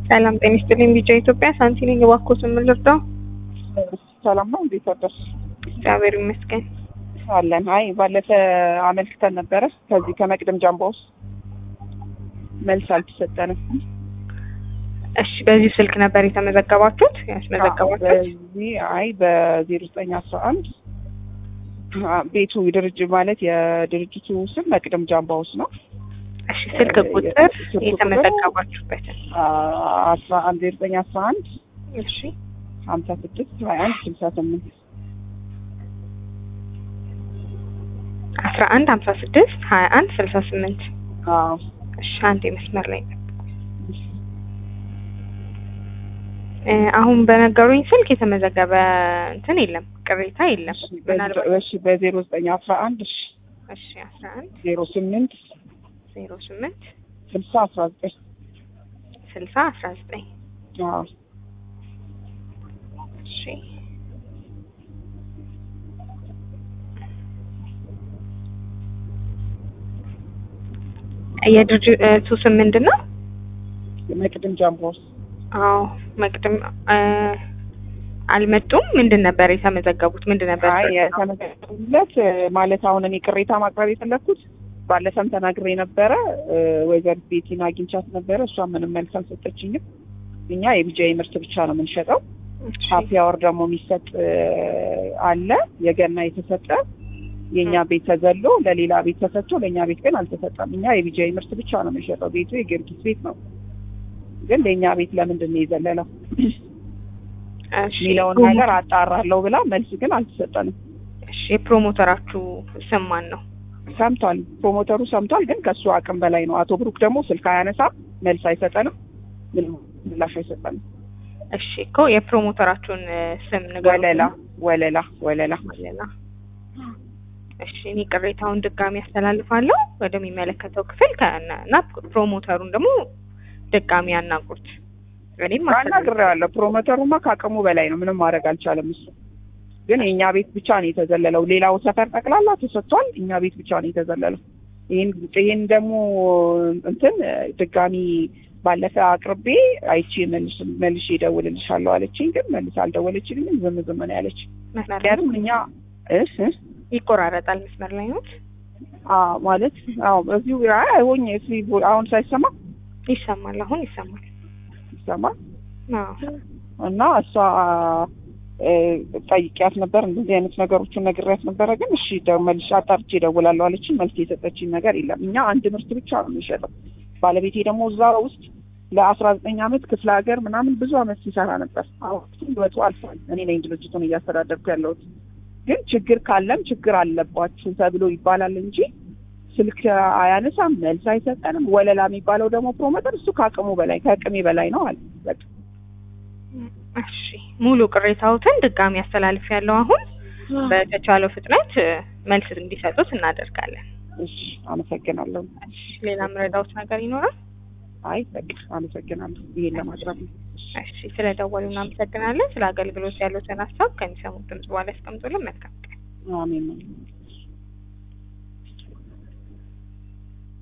ሰላም ጤና ይስጥልኝ። ቢጫ ኢትዮጵያ ሳንቲ ነኝ። እባክዎትን ምን ልርዳው? ሰላም ነው። እንዴት አደርሽ? እግዚአብሔር ይመስገን። አለን። አይ ባለፈ አመልክተን ነበረ ከዚህ ከመቅደም ጃምባውስ መልስ አልተሰጠንም። እሺ፣ በዚህ ስልክ ነበር የተመዘገባችሁት ያስመዘገባችሁት? በዚህ አይ በዜሮ ዘጠኝ አስራ አንድ ቤቱ ድርጅት ማለት የድርጅቱ ስም መቅደም ጃምባውስ ነው። እሺ፣ ስልክ ቁጥር የተመዘገባችሁበትን አስራ አንድ ዜሮ ዘጠኝ አስራ አንድ እሺ ሀምሳ ስድስት ሀያ አንድ ስልሳ ስምንት አስራ አንድ ሀምሳ ስድስት ሀያ አንድ ስልሳ ስምንት አዎ እሺ፣ አንድ መስመር ላይ ነው። እ አሁን በነገሩኝ ስልክ የተመዘገበ እንትን የለም፣ ቅሬታ የለም። ምናልባት እሺ በዜሮ ዘጠኝ አስራ አንድ እሺ እሺ አስራ አንድ ዜሮ ስምንት ዜሮ ስምንት ስልሳ አስራ ዘጠኝ ስልሳ አስራ ዘጠኝ አዎ እሺ የድርጅቱ ስም ምንድን ነው? መቅደም ጃምባውስ አዎ መቅድም እ አልመጡም። ምንድን ነበር የተመዘገቡት? ምንድን ነበር አይ የተመዘገቡለት ማለት አሁን እኔ ቅሬታ ማቅረብ የፈለግኩት ባለፈም ተናግሬ ነበረ። ወይዘሪት ቤቲን አግኝቻት ነበረ። እሷ ምንም መልስ አልሰጠችኝም። እኛ የቢጃይ ምርት ብቻ ነው የምንሸጠው። ሀፒ አወር ደግሞ የሚሰጥ አለ። የገና የተሰጠ የእኛ ቤት ተዘሎ ለሌላ ቤት ተሰጥቶ ለእኛ ቤት ግን አልተሰጠም። እኛ የቢጃይ ምርት ብቻ ነው የምንሸጠው። ቤቱ የጊዮርጊስ ቤት ነው፣ ግን ለእኛ ቤት ለምንድን ነው የዘለለው የሚለውን ነገር አጣራለሁ ብላ መልስ ግን አልተሰጠንም። እሺ የፕሮሞተራችሁ ስም ማን ነው? ሰምቷል፣ ፕሮሞተሩ ሰምቷል፣ ግን ከእሱ አቅም በላይ ነው። አቶ ብሩክ ደግሞ ስልክ አያነሳም፣ መልስ አይሰጠንም፣ ምንም ምላሽ አይሰጠንም። እሺ እኮ የፕሮሞተራችሁን ስም ንገሩኝ። ወለላ ወለላ ወለላ ወለላ። እሺ እኔ ቅሬታውን ድጋሚ ያስተላልፋለሁ ወደሚመለከተው ክፍል ከእና- እና ፕሮሞተሩን ደግሞ ድጋሚ ያናግሩት። እኔም አናግሬዋለሁ። ፕሮሞተሩማ ከአቅሙ በላይ ነው፣ ምንም ማድረግ አልቻለም። እሱ ግን የእኛ ቤት ብቻ ነው የተዘለለው። ሌላው ሰፈር ጠቅላላ ተሰጥቷል፣ እኛ ቤት ብቻ ነው የተዘለለው። ይህን ይህን ደግሞ እንትን ድጋሚ ባለፈ አቅርቤ አይቼ መልስ መልሼ እደውልልሻለሁ አለችኝ። ግን መልስ አልደወለችልኝም። ዝም ዝም ነው ያለች። መስመር ላይ ምክንያቱም እኛ እህ እህ ይቆራረጣል። መስመር ላይ ነው አዎ ማለት አዎ እዚሁ አይ ሆኜ እዚህ አሁን ሳይሰማ ይሰማል። አሁን ይሰማል። ይሰማል አዎ እና እሷ ጠይቂያት ነበር እንደዚህ አይነት ነገሮችን ነግሬያት ነበረ። ግን እሺ መልሼ አጣርቼ እደውላለሁ አለችኝ። መልስ የሰጠችኝ ነገር የለም። እኛ አንድ ምርት ብቻ ነው የሚሸጠው። ባለቤቴ ደግሞ እዛ ውስጥ ለአስራ ዘጠኝ አመት ክፍለ ሀገር ምናምን ብዙ አመት ሲሰራ ነበር። አሁን ህይወቱ አልፏል። እኔ ነኝ ድርጅቱን እያስተዳደርኩ ያለሁት። ግን ችግር ካለም ችግር አለባችሁ ተብሎ ይባላል እንጂ ስልክ አያነሳም፣ መልስ አይሰጠንም። ወለላ የሚባለው ደግሞ ፕሮሞተር እሱ ከአቅሙ በላይ ከአቅሜ በላይ ነው አለ። በቃ እሺ ሙሉ ቅሬታዎትን ድጋሚ ያስተላልፍ ያለው አሁን በተቻለው ፍጥነት መልስ እንዲሰጡት እናደርጋለን። እሺ አመሰግናለሁ። እሺ ሌላ ምረዳውት ነገር ይኖራል? አይ በቃ አመሰግናለሁ። ይሄን ለማቅረብ ነው። እሺ ስለደወሉ እናመሰግናለን። ስለ አገልግሎት ያሉትን ሀሳብ ከሚሰሙት ድምጽ በኋላ ያስቀምጡልን። መልካም ቀን። አሜን።